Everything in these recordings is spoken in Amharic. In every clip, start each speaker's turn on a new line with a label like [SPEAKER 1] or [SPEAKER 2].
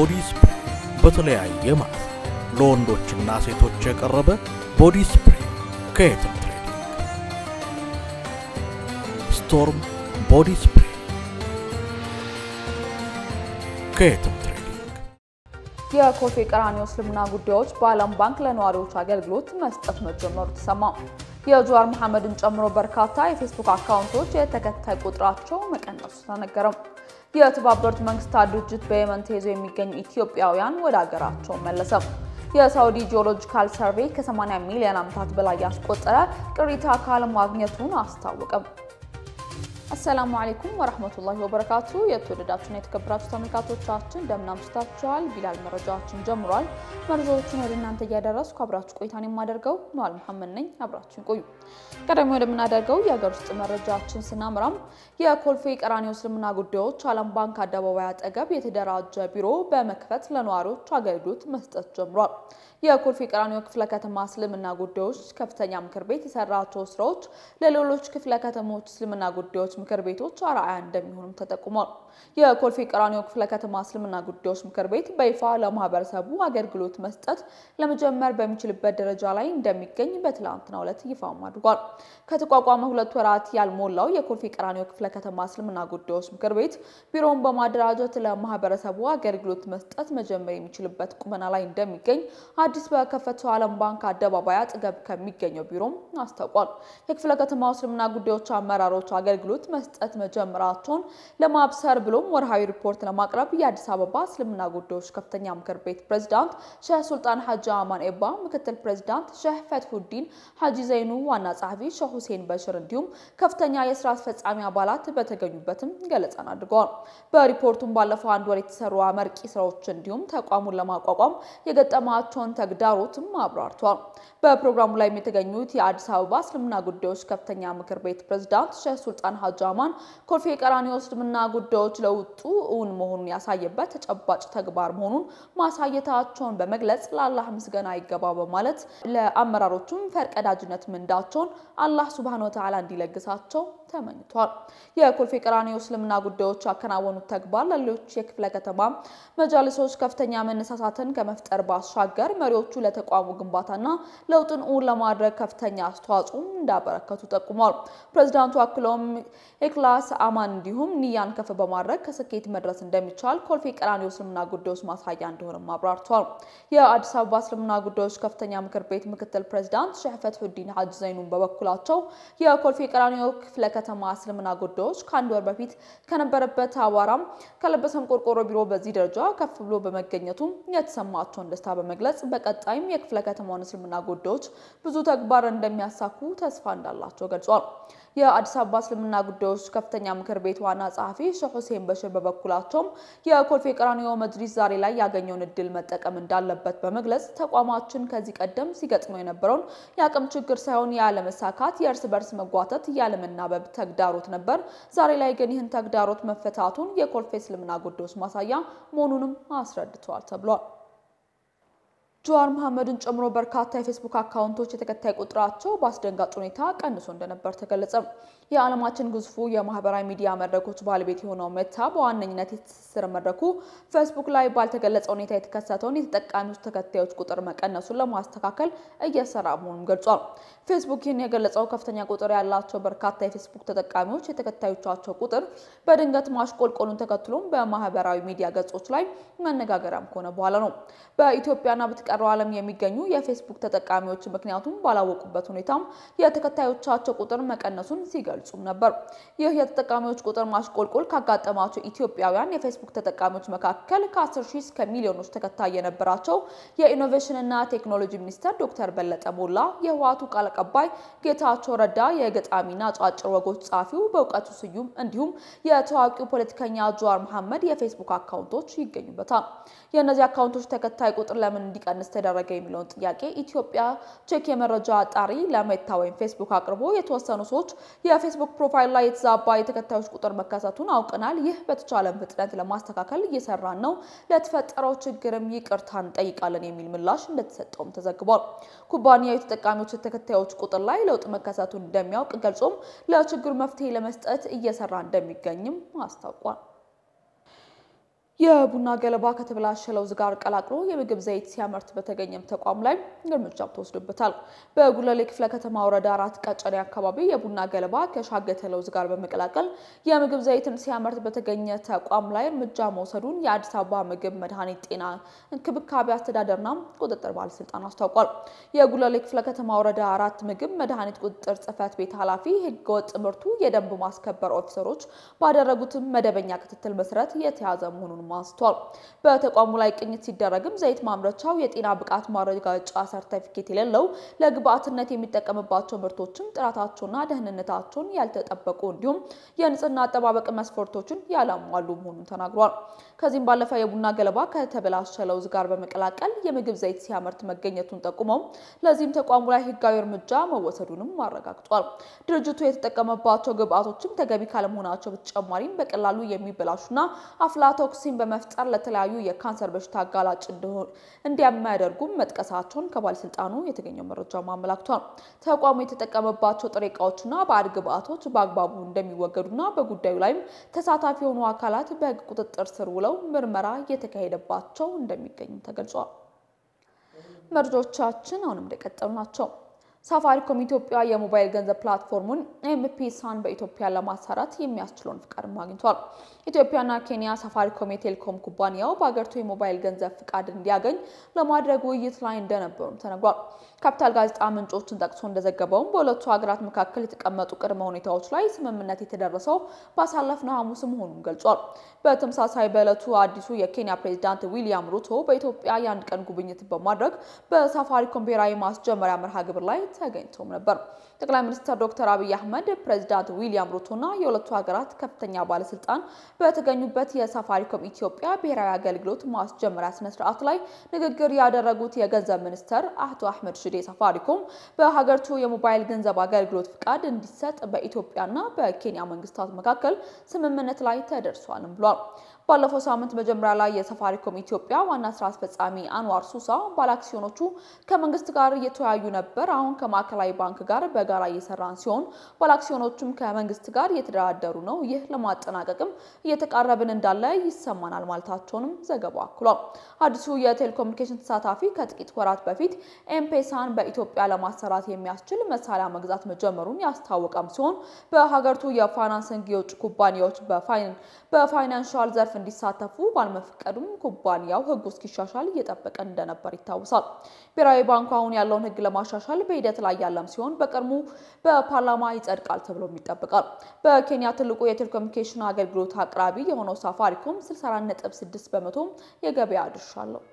[SPEAKER 1] ቦዲ ስፕሬይ በተለያየ ማለት ለወንዶችና ሴቶች የቀረበ ቦዲ ስፕሬይ ከየትም ትሬዲንግ። ስቶርም ቦዲ ስፕሬይ ከየትም ትሬዲንግ።
[SPEAKER 2] የኮልፌ ቀራኒዮ እስልምና ጉዳዮች በዓለም ባንክ ለነዋሪዎች አገልግሎት መስጠት መጀመሩ ተሰማ። የጀዋር መሐመድን ጨምሮ በርካታ የፌስቡክ አካውንቶች የተከታይ ቁጥራቸው መቀነሱ ተነገረም። የተባበሩት መንግስታት ድርጅት በየመን ተይዘው የሚገኙ ኢትዮጵያውያን ወደ አገራቸው መለሰም። የሳውዲ ጂኦሎጂካል ሰርቬይ ከ80 ሚሊዮን ዓመታት በላይ ያስቆጠረ ቅሪተ አካል ማግኘቱን አስታወቀም። አሰላሙ አለይኩም ወራህመቱላሂ ወበረካቱ። የተወደዳችሁና የተከበራችሁ ተመልካቾቻችን እንደምን አምሽታችኋል? ቢላል መረጃዎችን ጀምሯል። መረጃዎቹን ወደ እናንተ እያደረስኩ አብራችሁ ቆይታን የማደርገው ነዋል መሐመድ ነኝ። አብራችሁን ቆዩ። ቀደም ወደምናደርገው የሀገር ውስጥ መረጃችን ስናምራም የኮልፌ ቀራኒዮ እስልምና ጉዳዮች ዓለም ባንክ አደባባይ አጠገብ የተደራጀ ቢሮ በመክፈት ለነዋሪዎች አገልግሎት መስጠት ጀምሯል። የኮልፌ ቀራኒዮ ክፍለ ከተማ እስልምና ጉዳዮች ከፍተኛ ምክር ቤት የሰራቸው ስራዎች ለሌሎች ክፍለ ከተሞች እስልምና ጉዳዮች ምክር ቤቶች አርአያ እንደሚሆኑም ተጠቁሟል። የኮልፌ ቀራኒዮ ክፍለ ከተማ እስልምና ጉዳዮች ምክር ቤት በይፋ ለማህበረሰቡ አገልግሎት መስጠት ለመጀመር በሚችልበት ደረጃ ላይ እንደሚገኝ በትላንትናው ዕለት ይፋም አድርጓል። ከተቋቋመ ሁለት ወራት ያልሞላው የኮልፌ ቀራኒዮ ክፍለ ከተማ እስልምና ጉዳዮች ምክር ቤት ቢሮውን በማደራጀት ለማህበረሰቡ አገልግሎት መስጠት መጀመር የሚችልበት ቁመና ላይ እንደሚገኝ አዲስ በከፈተው ዓለም ባንክ አደባባይ አጠገብ ከሚገኘው ቢሮም አስታውቋል። የክፍለ ከተማው እስልምና ጉዳዮች አመራሮች አገልግሎት መስጠት መጀመራቸውን ለማብሰር ብሎም ወርሃዊ ሪፖርት ለማቅረብ የአዲስ አበባ እስልምና ጉዳዮች ከፍተኛ ምክር ቤት ፕሬዝዳንት ሼህ ሱልጣን ሀጂ አማን ኤባ፣ ምክትል ፕሬዝዳንት ሼህ ፈትሁዲን ሀጂ ዘይኑ፣ ዋና ጸሐፊ ሼህ ሁሴን በሽር እንዲሁም ከፍተኛ የስራ አስፈጻሚ አባላት በተገኙበትም ገለጻን አድርገዋል። በሪፖርቱም ባለፈው አንድ ወር የተሰሩ አመርቂ ስራዎች እንዲሁም ተቋሙን ለማቋቋም የገጠማቸውን ተግዳሮትም አብራርተዋል። በፕሮግራሙ ላይ የተገኙት የአዲስ አበባ እስልምና ጉዳዮች ከፍተኛ ምክር ቤት ፕሬዝዳንት ሼህ ሱልጣን ሀጂ አማን ኮልፌ ቀራኒዮ እስልምና ጉዳዮች ለውጡ እውን መሆኑን ያሳየበት ተጨባጭ ተግባር መሆኑን ማሳየታቸውን በመግለጽ ለአላህ ምስጋና ይገባ በማለት ለአመራሮቹም ፈርቀዳጅነት ምንዳቸውን አላህ ሱብሃነሁ ወተዓላ እንዲለግሳቸው ተመኝቷል። የኮልፌ ቀራኒዮ እስልምና ጉዳዮች ያከናወኑት ተግባር ለሌሎች የክፍለ ከተማ መጃልሶች ከፍተኛ መነሳሳትን ከመፍጠር ባሻገር መሪዎቹ ለተቋሙ ግንባታና ለውጥን እውን ለማድረግ ከፍተኛ አስተዋጽኦ እንዳበረከቱ ጠቁሟል። ፕሬዚዳንቱ አክለውም ኢክላስ አማን እንዲሁም ንያን ከፍ በማድረግ ከስኬት መድረስ እንደሚቻል ኮልፌ ቀራኒዮ እስልምና ጉዳዮች ማሳያ እንደሆነም አብራርተዋል። የአዲስ አበባ እስልምና ጉዳዮች ከፍተኛ ምክር ቤት ምክትል ፕሬዚዳንት ሼህ ፈትሁዲን ሀጂ ዘይኑን በበኩላቸው የኮልፌ ቀራኒዮ ክፍለ ከተማ እስልምና ጉዳዮች ከአንድ ወር በፊት ከነበረበት አቧራም ከለበሰም ቆርቆሮ ቢሮ በዚህ ደረጃ ከፍ ብሎ በመገኘቱ የተሰማቸውን ደስታ በመግለጽ በቀጣይም የክፍለ ከተማውን እስልምና ጉዳዮች ብዙ ተግባር እንደሚያሳኩ ተስፋ እንዳላቸው ገልጿል። የአዲስ አበባ እስልምና ጉዳዮች ከፍተኛ ምክር ቤት ዋና ጸሐፊ ሼህ ሁሴን በሽር በበኩላቸውም የኮልፌ ቀራኒዮ መጅሊስ ዛሬ ላይ ያገኘውን እድል መጠቀም እንዳለበት በመግለጽ ተቋማችን ከዚህ ቀደም ሲገጥመው የነበረውን የአቅም ችግር ሳይሆን ያለመሳካት፣ የእርስ በርስ መጓተት፣ ያለመናበብ ተግዳሮት ነበር። ዛሬ ላይ ግን ይህን ተግዳሮት መፈታቱን የኮልፌ እስልምና ጉዳዮች ማሳያ መሆኑንም አስረድተዋል ተብሏል። ጀዋር መሐመድን ጨምሮ በርካታ የፌስቡክ አካውንቶች የተከታይ ቁጥራቸው በአስደንጋጭ ሁኔታ ቀንሶ እንደነበር ተገለጸ። የዓለማችን ግዙፉ የማህበራዊ ሚዲያ መድረኮች ባለቤት የሆነው ሜታ በዋነኝነት የትስስር መድረኩ ፌስቡክ ላይ ባልተገለጸ ሁኔታ የተከሰተውን የተጠቃሚዎች ተከታዮች ቁጥር መቀነሱን ለማስተካከል እየሰራ መሆኑን ገልጿል። ፌስቡክ ይህን የገለጸው ከፍተኛ ቁጥር ያላቸው በርካታ የፌስቡክ ተጠቃሚዎች የተከታዮቻቸው ቁጥር በድንገት ማሽቆልቆሉን ተከትሎም በማህበራዊ ሚዲያ ገጾች ላይ መነጋገሪያም ከሆነ በኋላ ነው። በኢትዮጵያና በተቀረው ዓለም የሚገኙ የፌስቡክ ተጠቃሚዎች ምክንያቱም ባላወቁበት ሁኔታም የተከታዮቻቸው ቁጥር መቀነሱን ሲገልጹም ነበር። ይህ የተጠቃሚዎች ቁጥር ማሽቆልቆል ካጋጠማቸው ኢትዮጵያውያን የፌስቡክ ተጠቃሚዎች መካከል ከ10 ሺህ እስከ ሚሊዮኖች ተከታይ የነበራቸው የኢኖቬሽንና ቴክኖሎጂ ሚኒስተር ዶክተር በለጠ ሞላ፣ የህወሓቱ ቃል አቀባይ ጌታቸው ረዳ፣ የገጣሚና አጫጭር ወጎች ጸሐፊው በእውቀቱ ስዩም እንዲሁም የታዋቂው ፖለቲከኛ ጀዋር መሐመድ የፌስቡክ አካውንቶች ይገኙበታል። የእነዚህ አካውንቶች ተከታይ ቁጥር ለምን እንዲቀንስ ተደረገ የሚለውን ጥያቄ ኢትዮጵያ ቼክ የመረጃ አጣሪ ለሜታ ወይም ፌስቡክ አቅርቦ የተወሰኑ ሰዎች የፌስቡክ ፕሮፋይል ላይ የተዛባ የተከታዮች ቁጥር መከሰቱን አውቀናል። ይህ በተቻለን ፍጥነት ለማስተካከል እየሰራን ነው። ለተፈጠረው ችግርም ይቅርታ እንጠይቃለን የሚል ምላሽ እንደተሰጠውም ተዘግቧል። ኩባንያው የተጠቃሚዎች ተከታዮች ቁጥር ላይ ለውጥ መከሰቱን እንደሚያውቅ ገልጾም ለችግሩ መፍትሄ ለመስጠት እየሰራ እንደሚገኝም አስታውቋል። የቡና ገለባ ከተበላሸ ለውዝ ጋር ቀላቅሎ የምግብ ዘይት ሲያመርት በተገኘም ተቋም ላይ እርምጃ ተወስዶበታል። በጉለሌ ክፍለ ከተማ ወረዳ አራት ቀጨኔ አካባቢ የቡና ገለባ ከሻገተ ለውዝ ጋር በመቀላቀል የምግብ ዘይትን ሲያመርት በተገኘ ተቋም ላይ እርምጃ መውሰዱን የአዲስ አበባ ምግብ መድኃኒት ጤና እንክብካቤ አስተዳደርና ቁጥጥር ባለስልጣን አስታውቋል። የጉለሌ ክፍለ ከተማ ወረዳ አራት ምግብ መድኃኒት ቁጥጥር ጽሕፈት ቤት ኃላፊ ህገወጥ ምርቱ የደንብ ማስከበር ኦፊሰሮች ባደረጉትም መደበኛ ክትትል መሰረት የተያዘ መሆኑን አንስቷል። በተቋሙ ላይ ቅኝት ሲደረግም ዘይት ማምረቻው የጤና ብቃት ማረጋገጫ ሰርተፊኬት የሌለው ለግብአትነት የሚጠቀምባቸው ምርቶችን ጥራታቸውና ደህንነታቸውን ያልተጠበቁ እንዲሁም የንጽህና አጠባበቅ መስፈርቶችን ያላሟሉ መሆኑን ተናግሯል። ከዚህም ባለፈ የቡና ገለባ ከተበላሸ ለውዝ ጋር በመቀላቀል የምግብ ዘይት ሲያመርት መገኘቱን ጠቁመው ለዚህም ተቋሙ ላይ ህጋዊ እርምጃ መወሰዱንም አረጋግጧል። ድርጅቱ የተጠቀመባቸው ግብአቶችም ተገቢ ካለመሆናቸው በተጨማሪም በቀላሉ የሚበላሹና አፍላቶክሲን በመፍጠር ለተለያዩ የካንሰር በሽታ አጋላጭ እንዲያሚያደርጉም መጥቀሳቸውን ከባለስልጣኑ የተገኘው መረጃ አመላክቷል። ተቋሙ የተጠቀመባቸው ጥሬ እቃዎችና ባዕድ ግብአቶች በአግባቡ እንደሚወገዱና በጉዳዩ ላይም ተሳታፊ የሆኑ አካላት በህግ ቁጥጥር ስር ውለው ምርመራ እየተካሄደባቸው እንደሚገኙ ተገልጿል። መረጃዎቻችን አሁንም እንደቀጠሉ ናቸው። ሳፋሪኮም ኢትዮጵያ የሞባይል ገንዘብ ፕላትፎርሙን ኤምፒሳን በኢትዮጵያ ለማሰራት የሚያስችለውን ፍቃድ አግኝቷል። ኢትዮጵያና ኬንያ ሳፋሪኮም የቴሌኮም ኩባንያው በሀገሪቱ የሞባይል ገንዘብ ፍቃድ እንዲያገኝ ለማድረግ ውይይት ላይ እንደነበሩም ተነግሯል። ካፒታል ጋዜጣ ምንጮችን ጠቅሶ እንደዘገበውም በሁለቱ ሀገራት መካከል የተቀመጡ ቅድመ ሁኔታዎች ላይ ስምምነት የተደረሰው ባሳለፍነው ሐሙስ መሆኑን ገልጿል። በተመሳሳይ በዕለቱ አዲሱ የኬንያ ፕሬዚዳንት ዊሊያም ሩቶ በኢትዮጵያ የአንድ ቀን ጉብኝት በማድረግ በሳፋሪኮም ብሔራዊ ማስጀመሪያ መርሃ ግብር ላይ ተገኝተውም ነበር። ጠቅላይ ሚኒስትር ዶክተር አብይ አህመድ ፕሬዚዳንት ዊሊያም ሩቶና የሁለቱ ሀገራት ከፍተኛ ባለስልጣን በተገኙበት የሳፋሪኮም ኢትዮጵያ ብሔራዊ አገልግሎት ማስጀመሪያ ስነስርዓት ላይ ንግግር ያደረጉት የገንዘብ ሚኒስተር አቶ አህመድ ሽዴ ሳፋሪኮም በሀገሪቱ የሞባይል ገንዘብ አገልግሎት ፍቃድ እንዲሰጥ በኢትዮጵያና በኬንያ መንግስታት መካከል ስምምነት ላይ ተደርሷልም ብሏል። ባለፈው ሳምንት መጀመሪያ ላይ የሳፋሪኮም ኢትዮጵያ ዋና ስራ አስፈጻሚ አንዋር ሱሳ ባለአክሲዮኖቹ ከመንግስት ጋር እየተወያዩ ነበር። አሁን ከማዕከላዊ ባንክ ጋር በጋራ እየሰራን ሲሆን ባለአክሲዮኖቹም ከመንግስት ጋር እየተደራደሩ ነው። ይህ ለማጠናቀቅም እየተቃረብን እንዳለ ይሰማናል ማለታቸውንም ዘገባው አክሏል። አዲሱ የቴሌኮሙኒኬሽን ተሳታፊ ከጥቂት ወራት በፊት ኤምፔሳን በኢትዮጵያ ለማሰራት የሚያስችል መሳሪያ መግዛት መጀመሩን ያስታወቀም ሲሆን በሀገሪቱ የፋይናንስንግ የውጭ ኩባንያዎች በፋይናንሻል ዘርፍ እንዲሳተፉ ባለመፈቀዱም ኩባንያው ሕጉ እስኪሻሻል እየጠበቀ እንደነበር ይታወሳል። ብሔራዊ ባንኩ አሁን ያለውን ሕግ ለማሻሻል በሂደት ላይ ያለም ሲሆን በቅርቡ በፓርላማ ይጸድቃል ተብሎም ይጠበቃል። በኬንያ ትልቁ የቴሌኮሙኒኬሽን አገልግሎት አቅራቢ የሆነው ሳፋሪኮም 64.6 በመቶ የገበያ ድርሻ አለው።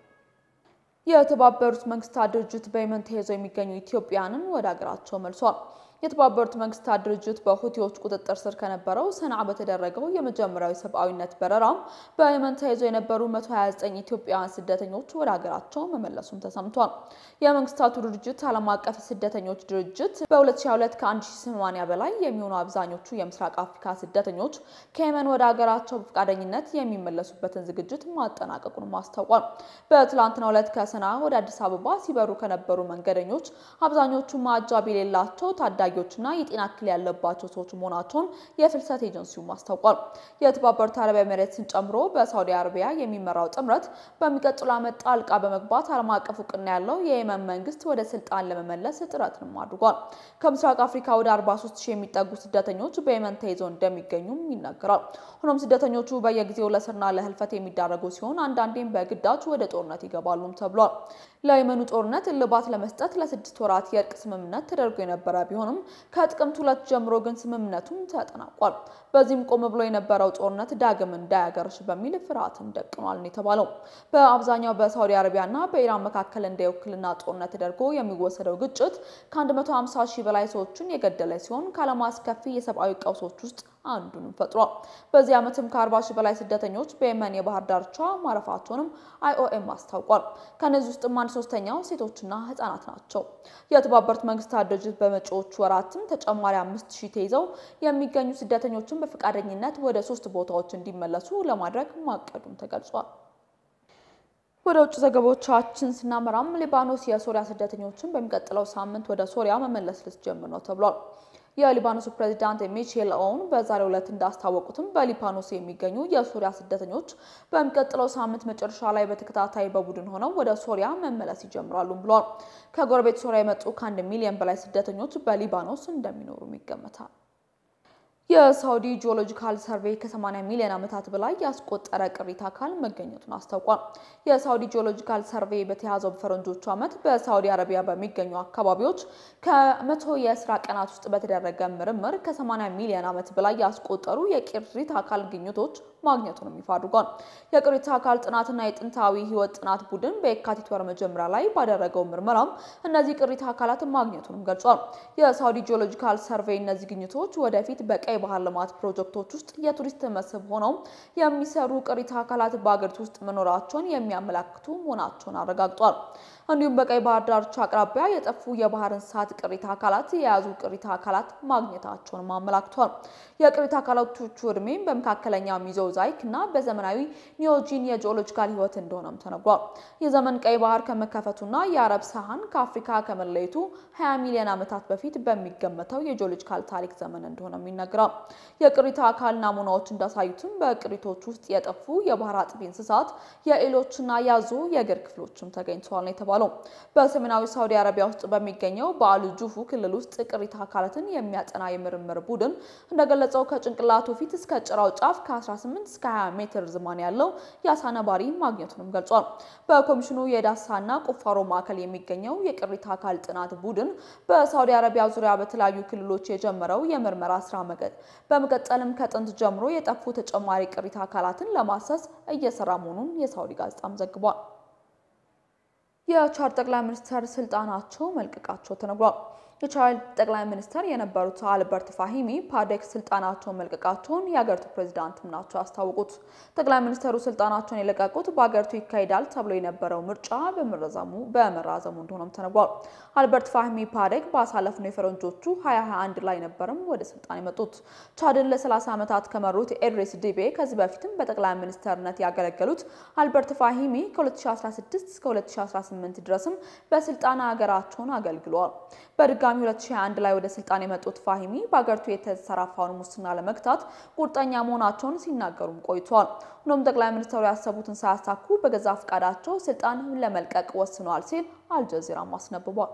[SPEAKER 2] የተባበሩት መንግስታት ድርጅት በየመን ተይዘው የሚገኙ ኢትዮጵያውያንን ወደ ሀገራቸው መልሷል። የተባበሩት መንግስታት ድርጅት በሁቲዎች ቁጥጥር ስር ከነበረው ሰንዓ በተደረገው የመጀመሪያው የሰብአዊነት በረራ በየመን ተይዘው የነበሩ 129 ኢትዮጵያውያን ስደተኞች ወደ ሀገራቸው መመለሱም ተሰምቷል። የመንግስታቱ ድርጅት ዓለም አቀፍ የስደተኞች ድርጅት በ2022 ከ1080 በላይ የሚሆኑ አብዛኞቹ የምስራቅ አፍሪካ ስደተኞች ከየመን ወደ ሀገራቸው በፈቃደኝነት የሚመለሱበትን ዝግጅት ማጠናቀቁንም አስታውቋል። በትላንትናው ዕለት ከሰንዓ ወደ አዲስ አበባ ሲበሩ ከነበሩ መንገደኞች አብዛኞቹ ማዕጃብ የሌላቸው ታዳ ታዳጊዎችና የጤና እክል ያለባቸው ሰዎች መሆናቸውን የፍልሰት ኤጀንሲውም አስታውቋል። የተባበሩት አረብ ኤሚሬትስን ጨምሮ በሳውዲ አረቢያ የሚመራው ጥምረት በሚቀጥሉ ዓመት ጣልቃ በመግባት ዓለም አቀፍ እውቅና ያለው የየመን መንግስት ወደ ስልጣን ለመመለስ ጥረትንም አድርጓል። ከምስራቅ አፍሪካ ወደ 43 ሺህ የሚጠጉ ስደተኞች በየመን ተይዘው እንደሚገኙም ይነገራል። ሆኖም ስደተኞቹ በየጊዜው ለስርና ለህልፈት የሚዳረጉ ሲሆን አንዳንዴም በግዳጅ ወደ ጦርነት ይገባሉም ተብሏል። ለየመኑ ጦርነት እልባት ለመስጠት ለስድስት ወራት የእርቅ ስምምነት ተደርጎ የነበረ ቢሆንም ከጥቅምት ሁለት ጀምሮ ግን ስምምነቱም ተጠናቋል። በዚህም ቆም ብሎ የነበረው ጦርነት ዳግም እንዳያገርሽ በሚል ፍርሃትን ደቅኗል ነው የተባለው። በአብዛኛው በሳውዲ አረቢያና በኢራን መካከል እንደ የውክልና ጦርነት ተደርጎ የሚወሰደው ግጭት ከ150 ሺህ በላይ ሰዎችን የገደለ ሲሆን ከዓለም አስከፊ የሰብአዊ ቀውሶች ውስጥ አንዱንም ፈጥሯል። በዚህ ዓመትም ከ40 ሺህ በላይ ስደተኞች በየመን የባህር ዳርቻ ማረፋቸውንም አይኦኤም አስታውቋል። ከነዚህ ውስጥም አንድ ሶስተኛው ሴቶችና ህጻናት ናቸው። የተባበሩት መንግስታት ድርጅት በመጪዎቹ ወራትም ተጨማሪ አምስት ሺህ ተይዘው የሚገኙ ስደተኞችን በፈቃደኝነት ወደ ሶስት ቦታዎች እንዲመለሱ ለማድረግ ማቀዱም ተገልጿል። ወደ ውጭ ዘገባዎቻችን ስናመራም ሊባኖስ የሶሪያ ስደተኞችን በሚቀጥለው ሳምንት ወደ ሶሪያ መመለስ ልትጀምር ነው ተብሏል። የሊባኖሱ ፕሬዚዳንት ሚሼል ኦውን በዛሬው ዕለት እንዳስታወቁትም በሊባኖስ የሚገኙ የሶሪያ ስደተኞች በሚቀጥለው ሳምንት መጨረሻ ላይ በተከታታይ በቡድን ሆነው ወደ ሶሪያ መመለስ ይጀምራሉ ብለዋል። ከጎረቤት ሶሪያ የመጡ ከአንድ ሚሊዮን በላይ ስደተኞች በሊባኖስ እንደሚኖሩም ይገመታል። የሳውዲ ጂኦሎጂካል ሰርቬይ ከ80 ሚሊዮን ዓመታት በላይ ያስቆጠረ ቅሪተ አካል መገኘቱን አስታውቋል። የሳውዲ ጂኦሎጂካል ሰርቬይ በተያዘው በፈረንጆቹ ዓመት በሳውዲ አረቢያ በሚገኙ አካባቢዎች ከመቶ የስራ ቀናት ውስጥ በተደረገ ምርምር ከ80 ሚሊዮን ዓመት በላይ ያስቆጠሩ የቅሪተ አካል ግኝቶች ማግኘቱንም ይፋ አድርጓል። የቅሪተ አካል ጥናትና የጥንታዊ ሕይወት ጥናት ቡድን በየካቲት ወር መጀመሪያ ላይ ባደረገው ምርመራም እነዚህ ቅሪተ አካላት ማግኘቱንም ገልጿል። የሳውዲ ጂኦሎጂካል ሰርቬይ እነዚህ ግኝቶች ወደፊት በቀይ ባህር ልማት ፕሮጀክቶች ውስጥ የቱሪስት መስህብ ሆነው የሚሰሩ ቅሪተ አካላት በአገሪቱ ውስጥ መኖራቸውን የሚያመላክቱ መሆናቸውን አረጋግጧል። እንዲሁም በቀይ ባህር ዳርቻ አቅራቢያ የጠፉ የባህር እንስሳት ቅሪተ አካላት የያዙ ቅሪተ አካላት ማግኘታቸውን አመላክቷል። የቅሪተ አካላቶቹ እድሜም በመካከለኛ ሚዞዛይክ እና በዘመናዊ ኒዮጂን የጂኦሎጂካል ህይወት እንደሆነም ተነግሯል። የዘመን ቀይ ባህር ከመከፈቱና የአረብ ሳህን ከአፍሪካ ከመለየቱ 20 ሚሊዮን ዓመታት በፊት በሚገመተው የጂኦሎጂካል ታሪክ ዘመን እንደሆነም ይነገራል። የቅሪተ አካል ናሙናዎች እንዳሳዩትም በቅሪቶች ውስጥ የጠፉ የባህር አጥቢ እንስሳት፣ የኤሎችና ያዞ የእግር ክፍሎችም ተገኝተዋል ነው የተባለው። በሰሜናዊ ሳውዲ አረቢያ ውስጥ በሚገኘው በአል ጁፉ ክልል ውስጥ ቅሪተ አካላትን የሚያጠና የምርምር ቡድን እንደገለጸው ከጭንቅላቱ ፊት እስከ ጭራው ጫፍ ከ18 እስከ 20 ሜትር ዝማን ያለው የአሳ ነባሪ ማግኘቱንም ገልጿል። በኮሚሽኑ የዳሳና ቁፋሮ ማዕከል የሚገኘው የቅሪተ አካል ጥናት ቡድን በሳውዲ አረቢያ ዙሪያ በተለያዩ ክልሎች የጀመረው የምርመራ ስራ መገጥ በመቀጠልም ከጥንት ጀምሮ የጠፉ ተጨማሪ ቅሪተ አካላትን ለማሰስ እየሰራ መሆኑን የሳውዲ ጋዜጣም ዘግቧል። የቻድ ጠቅላይ ሚኒስትር ስልጣናቸው መልቀቃቸው ተነግሯል። የቻድ ጠቅላይ ሚኒስትር የነበሩት አልበርት ፋሂሚ ፓዴክ ስልጣናቸውን መልቀቃቸውን የሀገሪቱ ፕሬዚዳንትም ናቸው ያስታወቁት። ጠቅላይ ሚኒስትሩ ስልጣናቸውን የለቀቁት በሀገሪቱ ይካሄዳል ተብሎ የነበረው ምርጫ በመራዘሙ በመራዘሙ እንደሆነም ተነግሯል። አልበርት ፋሂሚ ፓዴክ ባሳለፍነው የፈረንጆቹ 2021 ላይ ነበርም ወደ ስልጣን የመጡት። ቻድን ለ30 ዓመታት ከመሩት ኤድሬስ ዲቤ ከዚህ በፊትም በጠቅላይ ሚኒስትርነት ያገለገሉት አልበርት ፋሂሚ ከ2016 እስከ 2018 ድረስም በስልጣን ሀገራቸውን አገልግለዋል። በድጋሚ 2021 ላይ ወደ ስልጣን የመጡት ፋሂሚ በሀገሪቱ የተሰራፋውን ሙስና ለመግታት ቁርጠኛ መሆናቸውን ሲናገሩም ቆይተዋል። ሆኖም ጠቅላይ ሚኒስትሩ ያሰቡትን ሳያሳኩ በገዛ ፈቃዳቸው ስልጣን ለመልቀቅ ወስነዋል ሲል አልጀዚራም አስነብቧል።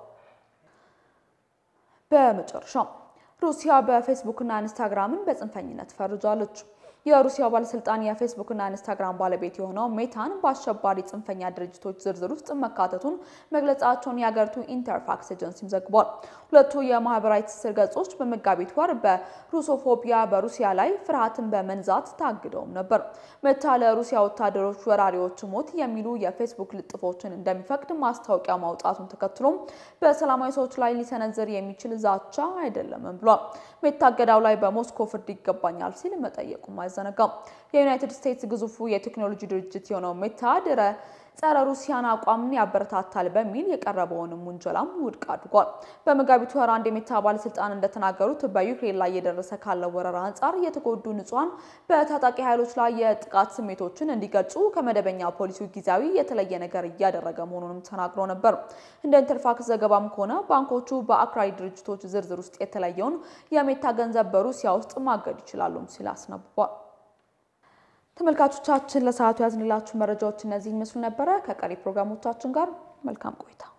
[SPEAKER 2] በመጨረሻም ሩሲያ በፌስቡክና ኢንስታግራምን በጽንፈኝነት ፈርጃለች። የሩሲያ ባለስልጣን የፌስቡክና ኢንስታግራም ባለቤት የሆነው ሜታን በአሸባሪ ጽንፈኛ ድርጅቶች ዝርዝር ውስጥ መካተቱን መግለጻቸውን የሀገሪቱ ኢንተርፋክስ ኤጀንሲም ዘግቧል። ሁለቱ የማህበራዊ ትስስር ገጾች በመጋቢት ወር በሩሶፎቢያ በሩሲያ ላይ ፍርሃትን በመንዛት ታግደውም ነበር። ሜታ ለሩሲያ ወታደሮች ወራሪዎች ሞት የሚሉ የፌስቡክ ልጥፎችን እንደሚፈቅድ ማስታወቂያ ማውጣቱን ተከትሎም በሰላማዊ ሰዎች ላይ ሊሰነዝር የሚችል ዛቻ አይደለምም ብሏል። ሜታ እገዳው ላይ በሞስኮ ፍርድ ይገባኛል ሲል መጠየቁም አይዘነጋም። የዩናይትድ ስቴትስ ግዙፉ የቴክኖሎጂ ድርጅት የሆነው ሜታ ድረ ጸረ ሩሲያን አቋምን ያበረታታል በሚል የቀረበውንም ውንጀላም ውድቅ አድርጓል። በመጋቢት ወር አንድ የሜታ ባለስልጣን እንደተናገሩት በዩክሬን ላይ እየደረሰ ካለው ወረራ አንጻር የተጎዱ ንጹሐን በታጣቂ ኃይሎች ላይ የጥቃት ስሜቶችን እንዲገልጹ ከመደበኛ ፖሊሲው ጊዜያዊ የተለየ ነገር እያደረገ መሆኑንም ተናግሮ ነበር። እንደ ኢንተርፋክስ ዘገባም ከሆነ ባንኮቹ በአክራሪ ድርጅቶች ዝርዝር ውስጥ የተለየውን የሜታ ገንዘብ በሩሲያ ውስጥ ማገድ ይችላሉም ሲል አስነብቧል። ተመልካቾቻችን ለሰዓቱ ያዝንላችሁ መረጃዎች እነዚህ ይመስሉ ነበረ። ከቀሪ ፕሮግራሞቻችን ጋር መልካም ቆይታ